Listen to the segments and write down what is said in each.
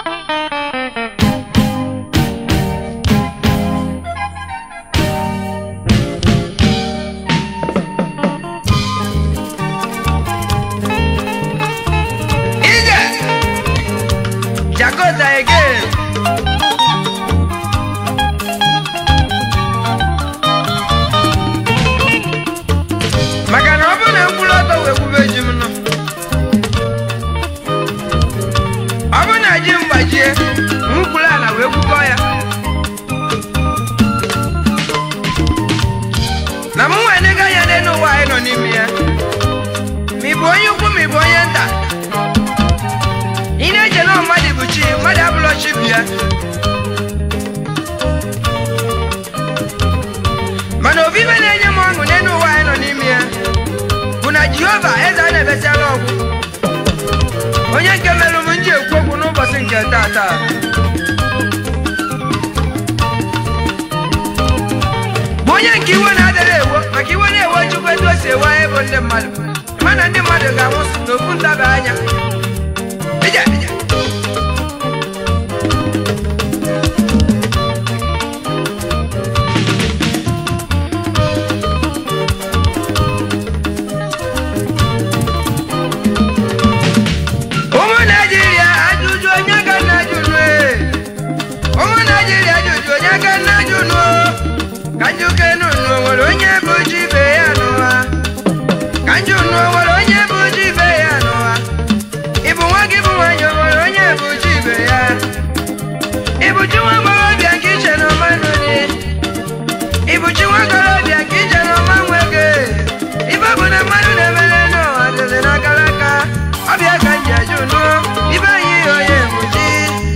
Ije! Jakota again. maka na ọ bụrụ na mkpụrụ ọtọ wee kwube ji m nọ ọ bụrụ na ji m gbajie mkwụrụ ala wee kwukọ ya na m nwee nega anya n'elu ụwa anyị nọ n'ime ya ma ị bụ onye ukwu ma ị bụ onye nta ị na-eche na mmadụ bụ chi mmadụ abụrọ chi bụ ya mana obibe na-enye m ọṅụ n'elu ụwa anyị nọ n'ime ya bụ na jehova eze a na-ebesiala ọgwụ onye nke merụ m nji ekwu okwu n'ụbọchị nke taa taa bụ onye nke iwe na-adịrị ewo maka iwe na-ewe chukwu etu o si ewe anyị bụ ndị mmadụ mana ndị mmadụ ga-anwụ n'okwu ntaba anya ije ije ụmụ naijiria ajụjụ onye ka nna jụrụ ee. ụmụ naijiria ajụjụ onye ka nna jụrụ ka njụke nụnụ nwere onye bụ ji ibe ya n'ụwa ka njụ nụ nwere onye bụ ji ibe ya n'ụwa ịbụ nwa gị bụ nwanyị o nwere onye bụ ji ibe ya ịbụ chi nwa agbọghọbịa nke iche na ọma nụrị ịbụ chi nwa agbọghọbịa nke iche na ọma nwege ibe bụ na mmadụ na-emere n'ụwa dịrị n'akara aka ọbịa ka nji ajụ nụ ibe anyị onye bụ chi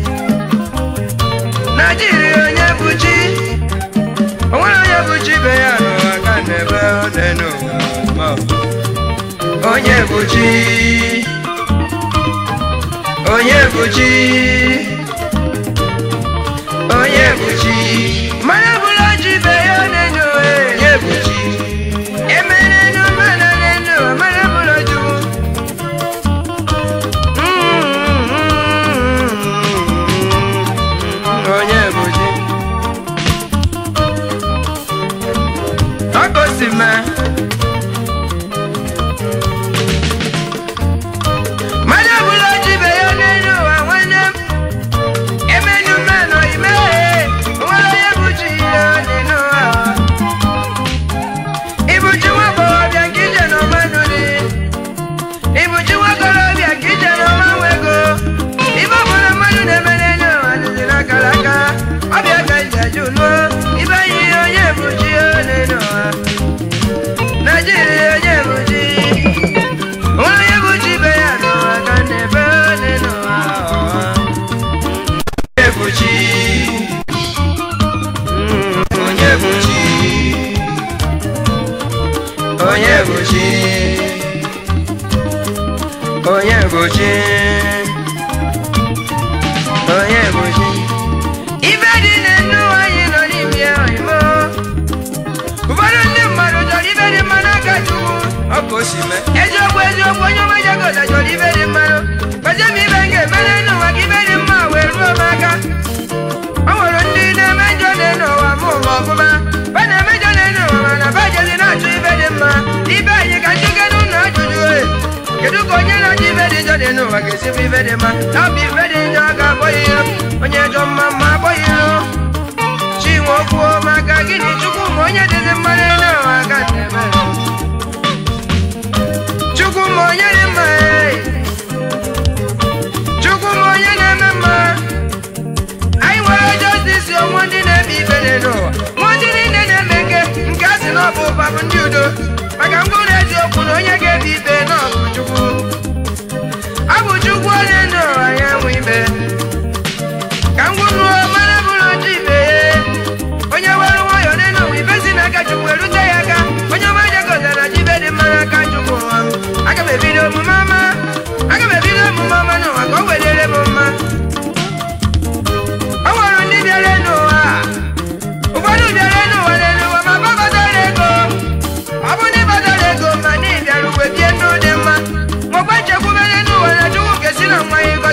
naijiria onye bụ chi o nwere onye bụ chi ibe ya n'ụwa ka na-ebe ọ dị n'ụwa onye bụ chi onye bụ chi onye bụ chi mara bụrụ ji ibe ya n'enu onye bụ chi emere nu mana n'enu mara bụrụ chukwu onye bụ chi ọkụ si mee mmadụ ọbụla ji ibe ya n'elu ụwa nwanne m emenu mmanụ imeghe onwere onye bụ chi ya n'elu ụwa ịbụ chi nwa agbọghọbịa nke ije n'ọma nụrị ịbụ chi nwa agbọghọbịa nke ije n'ọma nwego ibe ọbụla mmadụ na-eme n'elu ụwa dịzị n'akara aka ọbịa ka nje jụ lụọ ibe yi onye bụ chi ya n'elu ụwa naijiria onye bụ chi onye bụ chi ibe ya n'ụwa ka na-ebe n'elu ụwa onye bụ chi Mm, onye bụ chi onye bụ chi onye bụ chi onye bụ chi ibe dị n'elu ụwa anyị nọ n'ime ya oyibo ụfọdụ ndị mmadụ chọrọ ibe dị mma n'aka chukwu ọ ka o si mee eziokwu eziokwu onye ọma jagoda chọrọ ibe dị mmanụ kpazie m ibe m ga-emere n'ụwa ka ibe dị mma wee ruo m aka ọ nwere ndị na-eme njọ n'elu ụwa ma ụwa ọfụma ba na-eme njọ n'elu ụwa mana ba jezi na-achọ ibe dị mma ibe anyị ka njike n'ụlọ ajụjụ e kedu ka onye na-achọ ibe dị njọ n'elu ụwa ga-esi bụ ibe dị mma na ọ bụ ibe dị njọ ga-akpọ ya iro onye jọ mma mma akpọ ya iro chinwe okwuo maka gịnị chukwu ma onye dịzi mma n'elu ụwa ka na-eme chukwu ma onye dị mma ee. chukwu ma onye na-eme mma anyị nwere jọstisi onwe ndị na-eme ibe n'elu ụwa nwa ndị niile na-eme nke nke a sị na ọ bụ ụba bụ ndị udo maka mkpụrụ eziokwu na onye ga-ebi ibe na ọ bụ chukwu ọ bụ chukwu onye ndụ ụwa ya nwe ibe ka m gwuruo mara bụrụ ji ibe ya onye were nwayọọ n'elu ụwa ibe si n'aka chukwu erute ya aka onye ọma jegozara ji ibe dị mma n'aka chukwu ụwa m aga m ebido omume ọma aga m ebido omume ọma n'ụwa ka o welere m mma o nwere ndị bịara n'ụwa ụfọdụ bịara n'ụwa n'elu ụwa ma gbakọtara ego ọ bụ ndị gbadara ego ma na ịbịara uwe bie ndụ dị mma nwekwa nchekwubere n'ụwa na chukwu ga-esi na nwa ya ego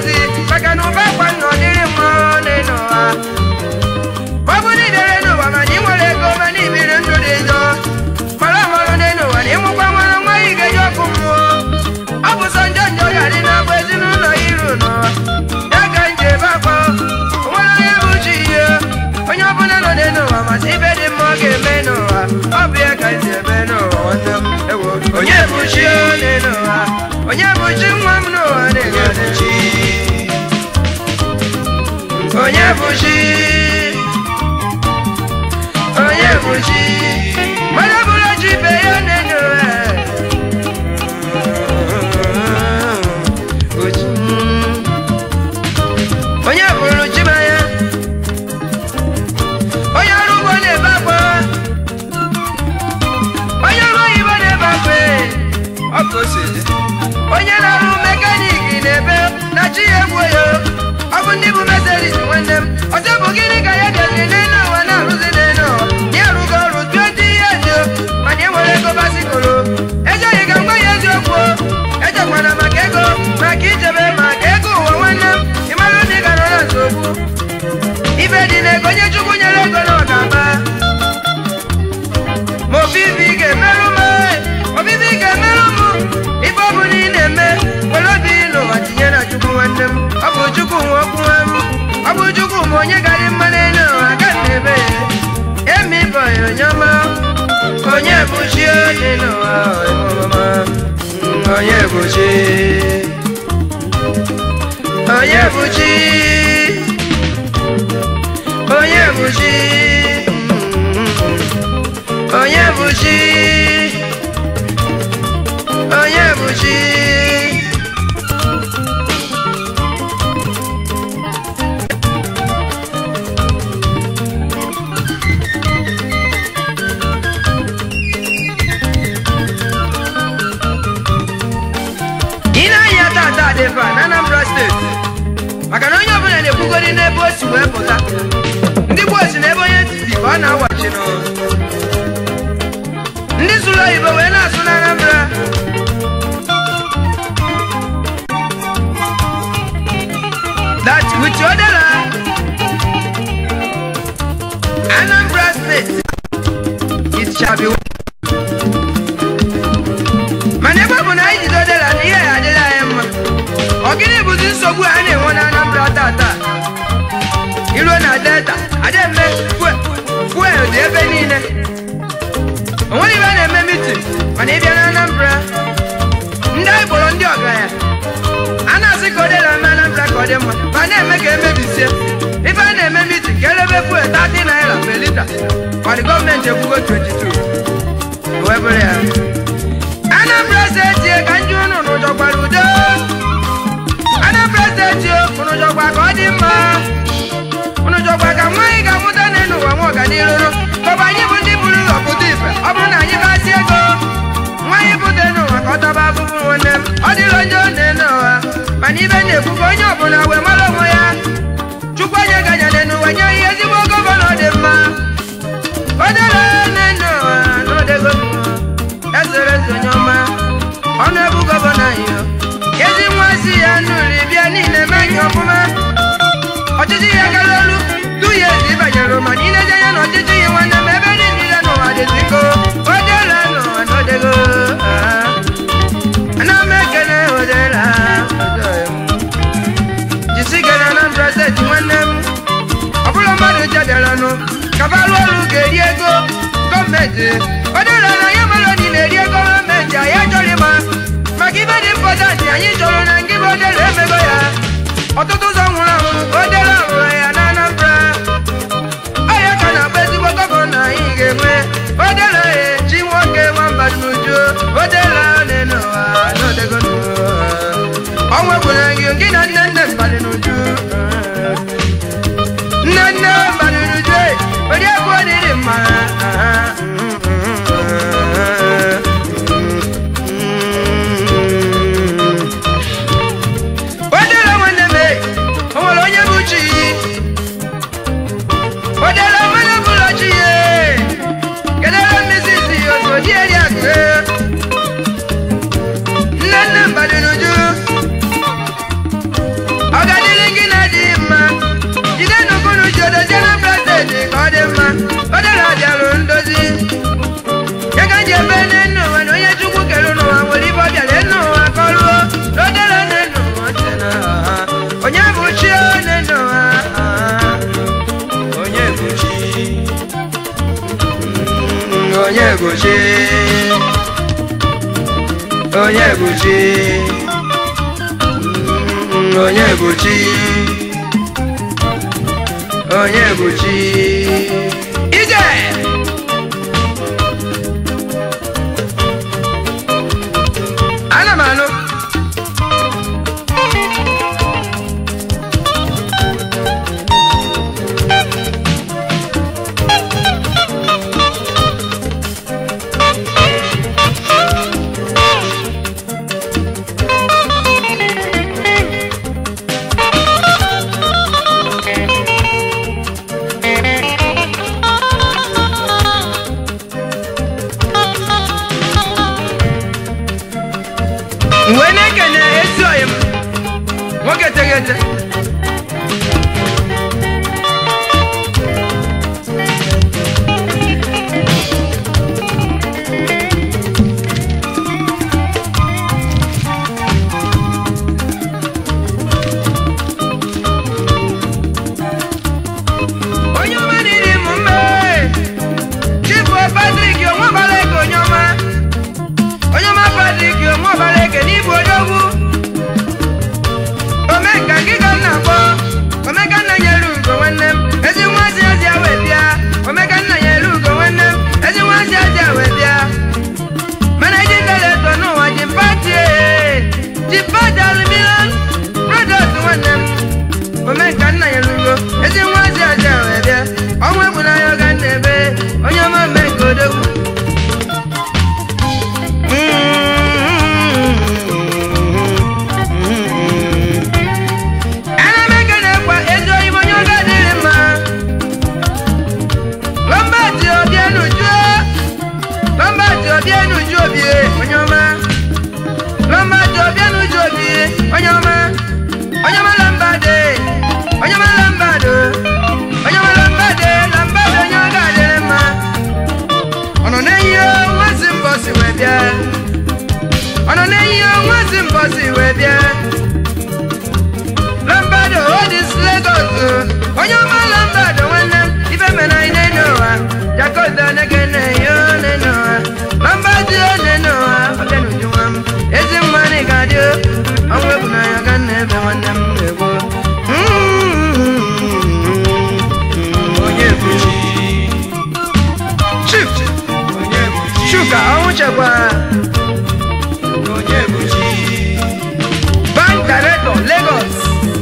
onye bụ chi onye bụ chi mmadụ bụrụ chi ibe ya na-enyo onye bụrụ chi be ya onye ọrụ ugbo na-ebe akwa onye ọrụ oyibo na-ebe akwa ọkụ osisi onye na-arụ mekaniki na-ebe na chi ya egbuo ya ọ bụ ndị bụ meseris nwanne m ọzọ bụ gịnị ka ya deziri n'elu ụwa na-arụzi n'elu ụwa ya arụgo ọrụ 20 years o mana e nwere ego basikoro ego yi ga ngwa ya eziokwu echekwana maka ego maka ichebe maka ego ụwa nwanne m ịmara ndị ga nọ na nsogbu ibe dị n'ego onye chukwu nyere ego na ọgaba ma obibi ga-emerụ m obibi ga-emerụ m ife ọ bụla ị na-eme were obi n'ụwa tinye na chukwu nwanne m ọ bụ chukwu nwe okwu m ọ bụ chukwu ma onye garị mma n'elu ụwa aga m ebe ya emi bọyị onye ọma onye bụ chi dị n'ụwa ọma onye bụ chi onye bụ chi onye bụ chi onye bụ chi onye bụ chi ị na-anya tata dị fa na Anambra steeti maka na onye ọbụla na-ekwugori n'ebe o si wee pụta ndị gboo si n'ebe onye bi ka ọ na-awachi n'ụlọ ndị sụrụ oyibo wee na-asụ na Anambra that with odela Anambra state it shall be well. mana ebe ọ bụ na anyị jide odela na ihe ya adịla anyị mma ọ gịnị bụzi nsogbu a na-enwe na Anambra tata iruo na delta ademme fuel dị ebe niile onweghị ebe a na-eme mitin mana ịbịa na Anambra ndị anyị kpọrọ ndị ọgaranya a na-asị ka ọ dịla eme Anambra ka ọ dị mma ma na-eme ka emebisie ife a na-eme mitin ka elebe fuel 30 naira per lita mana gọọmenti ekwugo 22 wee bụrụ ya Anambra steeti ka ndị unu n'ụjọkwara udo Anambra steeti unu jọkwa ka ọ dị mma unu jọkwa ka nwaanyị ga-amụta n'elu ụwa nwa ọganiru kọbụ anyị bụ ndị buru ụzọ pụta ife ọ bụrụ na anyị basị ego nwaanyị pụta n'ụwa ka ọ taba afụfụ nwanne m ọ dịrị onye ọ na-ene ụwa mana ibe na-ekwu ka onye ọbụla wee mara onwe ya chukwu onye ganyere n'ụwa nye ihe ezigbo gọvanọ dị mma o dere n'elu ụwa n'odego ezere eze onye ọma ọnụ ebu gọvanọ anyị ezi nwa si ya nụrụ bịa niile meghị ọfụma ọchịchị ya gara olu du ya ezi banyere ma niile je ya na ọchịchị ya nwanne m ebe ndị niile n'ụwa dịziko odela n'ụwa n'odego ana m ekele odela jisi gara Anambra steeti nwanne m ọ bụrụ mmadụ jederanụ kabalụ ọrụ ga-eri ego gọọmenti odela na ya mara ni na-eri ego gọọmenti anyị achọrọ ịma maka ibe dị mpọtantị anyị chọrọ na ngị bụ odela emego ya ọtụtụ ụzọ nwụrụ anwụ odela rụrụ ya na Anambra ọya ka na-akpa ezigbo gọvanọ anyị ga-enwe odela ya chi nwoke nwamba n'uju odela n'elu ụwa n'odego ọnwa gwụrụ gị gị na nne nne mbalị n'uju nne nne mbalị n'uju onye egwu ọdịrị mma odela nwanne m o nwere onye bụ chi odela mmanụ bụlọ chi ya kedere mmezi otu odi eri akụ nne nne mbadị n'uju ọ ga-adịrị gị na dị mma jide n'ukunu ji odozie na prezidenti ka ọ dị mma odela bịarụ ndozi ya ka ji ebe n'enu ụwa na onye chukwu kere n'ụwa nwere ibe ọ bịara enu ụwa ka ọ lụọ n'odela n'enu ụwa dị na ha. onye bụ chi n'enu ụwa ha. onye bụ chi Mm, onye bụ chi onye bụ chi Mm, onye bụ chi onye bụ chi ije ana m anụ mgbe na-ekene ezi oyi m nwoke teghete onye ọma dịrị m mma chifu patrik onwe ọbara ego onye ọma onye ọma patrik onwe ọbara eke n'ịbụ odogwu omenka gị ka m na-akpọ omeka nna nyere ugo nwanne m ezi nwa ezi ezi a wee bịa omeka nna nyere ugo nwanne m ezi nwa ezi ezi a wee bịa mana iji deleto n'ụwa ji pati ji pati aluminium product nwanne m omenka nna nyere ugo ezi nwa ezi ezi a wee bịa ọnwa egbu n'anya ọga nna ebe onye ọma omenka odogwu ana m ekene kwa ezi oyibo onye ọga dịrị mma lọmbati obienuju lọmbati obienuju obie onye ọma lọmbati obienuju obie onye ọma onye ọma lambade onye ọma lambado onye ọma lambade lambade onye ọga dịrị mma ọ nọ n'eyi nwazi mbọsi wee bịa ọ nọ n'eyi nwazi mbọsi wee bịa lambado odis legos onye ọma lambado nwanne m ife mere anyị n'ene ụwa jakoda nekene yo n'ene ụwa lambado n'ene ụwa ọbịa n'uju nwa m ezi mma na ị ga-adị ọnwa egwu n'anya ga nna ebe nwanne m na-egwu onye bụ chief shuka ọnwụ chekwara bank director lagos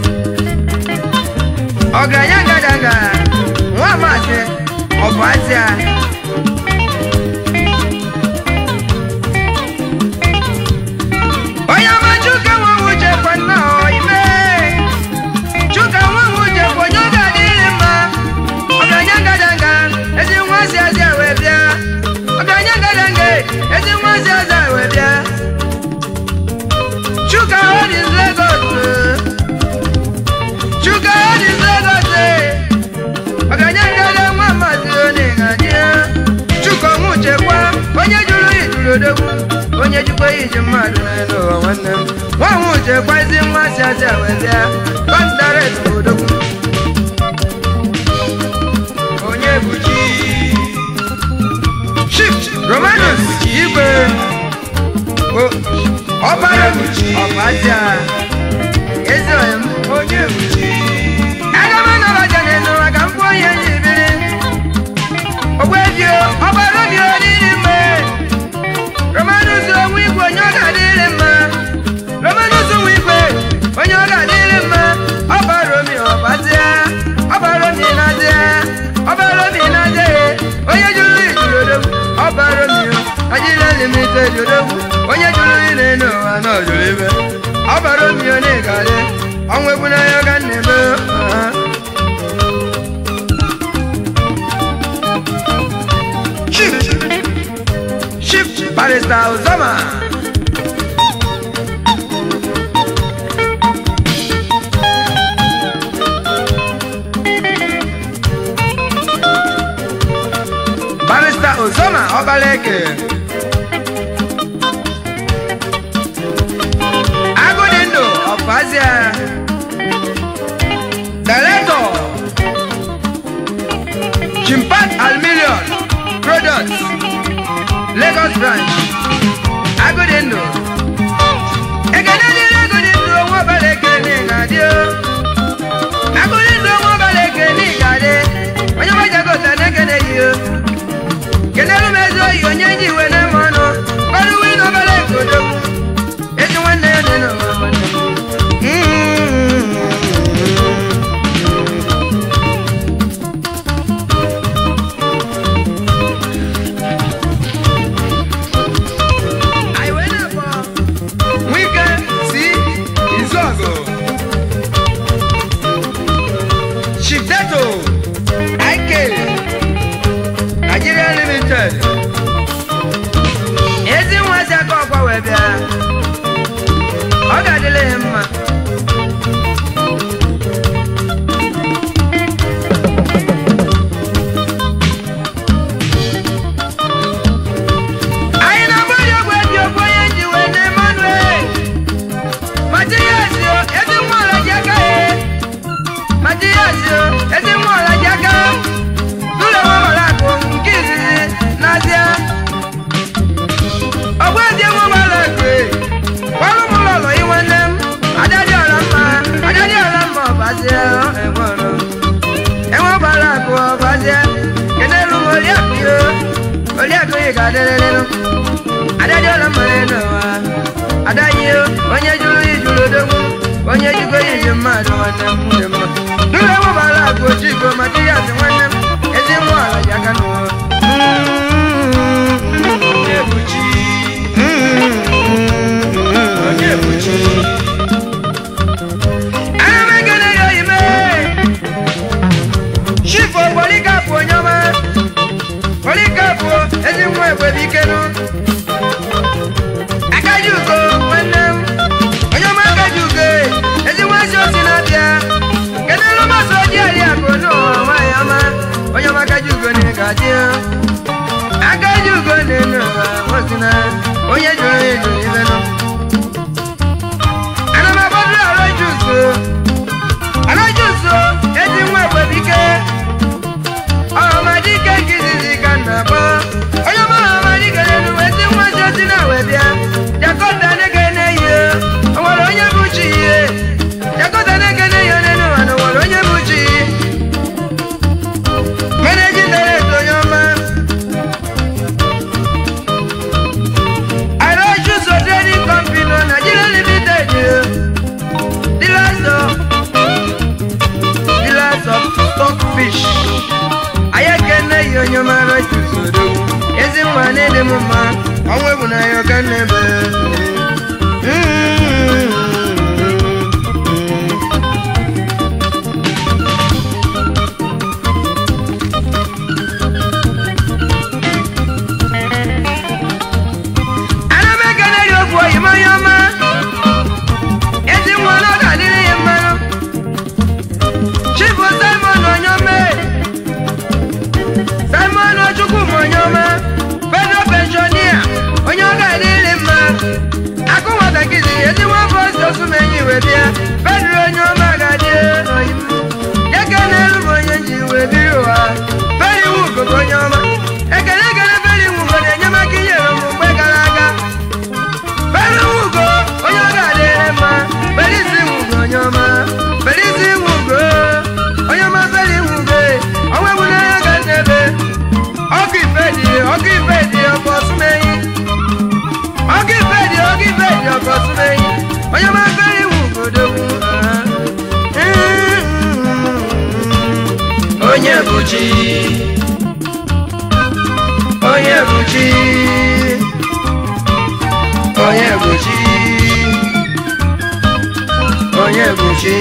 ọgaranya ngadaga nwa amasị ọbụ azịa onye ọma chuka nwa nwuche kwa nna ime chuka nwa nwuche kwa onye ọ ga-adịrị mma ọgaranya ngadaga ezi nwa si azịa wee bịa ọgaranya ngadaga ezi nwa si azịa wee bịa chuka hodis lagos chuka hodis lagos ọgaranya ngada nwa maazị onye ga-adị ya chuka ọnwụ chekwa onye jụrụ ijuru odogwu onye jikwa iji mmadụ n'elu ụwa nwanne m nwa ọnwụ chekwa ezi nwa si asị wee bịa kọntaret bụ odogwu onye bụ chi chief romanus igwe O- ọbara ọbazia ezi onye m onye bụ chi aga m anọbaja n'elu maka mkpu onye ji biri ogwebio ọbara obi oriri mgbe romanus onwe igwe onye ọ ga-adịrị mma romanus onwe igwe onye ọ ga-adịrị mma ọbara omi ọbazia ọbara omi na-azịa ọbara omi na-azịa onye jụrụ ijuru odogwu ọbara omi ajịla limited odogwu onye jụrụ ile n'ụwa na ọjụrụ ibe ọbara omi onye ga-adị ọnwa egwu n'anya ga na-eme aha. Chief Chief Barrister Uzoma Barrister Uzoma Obaleke Agụdịndụ Ọfazia Director Chimpat Almilion Products Lagos Branch Agụdịndụ Ekene dịrị Agụdịndụ onwe Ọbaleke n'ịgadị o Agụdịndụ onwe Ọbaleke n'ịgadị Matias o ezi nwa ọlaji aka tụle nwa gbara akụ nke izizi n'azịa ọgwa ezi nwa gbara akụ gwarụ m ụlọ ụlọ inwe nne m adadị ọra mma adadị ọra mma ọbazie enwere enwe gbara akụ ọbazie kenelu m oriakụ yo oriakụ yi ga-adịrịrịnụ adadị ọra mma n'ụwa adaghị onye jụrụ ijuru odogwu onye jigo iji mmadụ nwanne m dị mma dụrụ enwe gbara akụ ojigo maka ihe asị nwanne m ezi nwa ala ji aka n'ụwa onye buchi onye buchi ana m ekele ya oyime chifu obolikapụ onye ọma olikapụ ezi nwa egbebikenụ akaji ugo nwanne m onye ọma akaji ugo ezi nwa ezi osi na-abịa kedụ masị oji ariakụ n'ụwa nwaanyị ọma onye ọma akaji ugo na-egaji akaji ugo na-enu ụwa nwosina onye jụrụ eju ibenụ ana m agbadoro arọ jusu arọ jusu ezi nwa egbebike ọhamadike nke izizi ka nna akpọ onye ọma ọhamadike n'elu ezi nwa si osi na wee bịa jakọta nege na-eyi o nwere onye bụ chi ihe jakọta nege na-eyi n'elu ụwa na nwere onye bụ chi meneji dere eto onye ọma arọ jusu trading company nọ Nigeria limited dealers of dealers of stockfish ayekene yi onye mara jusodo ezi nwa na-ede m mma ọnwa ebu na ya ọka nnebe ana m ekele gị okwu oyim onye ọma ezi nwa na ọ ga-adịrị ya mmanụ chifu simon onyome simon ochukwuma onyoma federal pensionia onye ọ ga-adịrị mma akụ nwatakịrị ezi nwa afọ osi osumenyi wee bịa federal onye ọma ga-adị oyim eke n'elu bụ onye ji wee biri ụwa feri wugogo onye ọma ekele ekele feri wugo na-enye maka inyere m mgbe gara aga feri wugo onye ọ ga-adịrị mma felisi wugo onye ọma felisi wugo onye ọma feri wugo ọnwa egbu n'anya ga n'ebe ọkụ ife dị ọkụ ife dị ọkụ ọsụmeyi ọkụ ife dị ọkụ ife dị ọkụ ọsụmeyi onye ọma feri wugo dogwu onye buchi onye buchi onye buchi onye buchi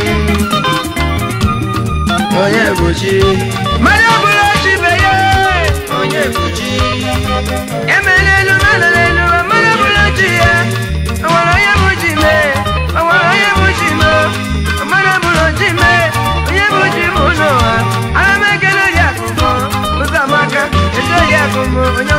onye buchi mmadụ ọbụla chibe ya onye buchi emela elu mmadụ n'elu mmadụ ọbụla chi ya o nwere onye bụ chi mee o nwere onye bụ chi mee mmadụ ọbụla chi mee onye bụ chi bụ n'ụwa ana m ekele ori akụkọ ụzọ amaka ezi ori akụkọ onye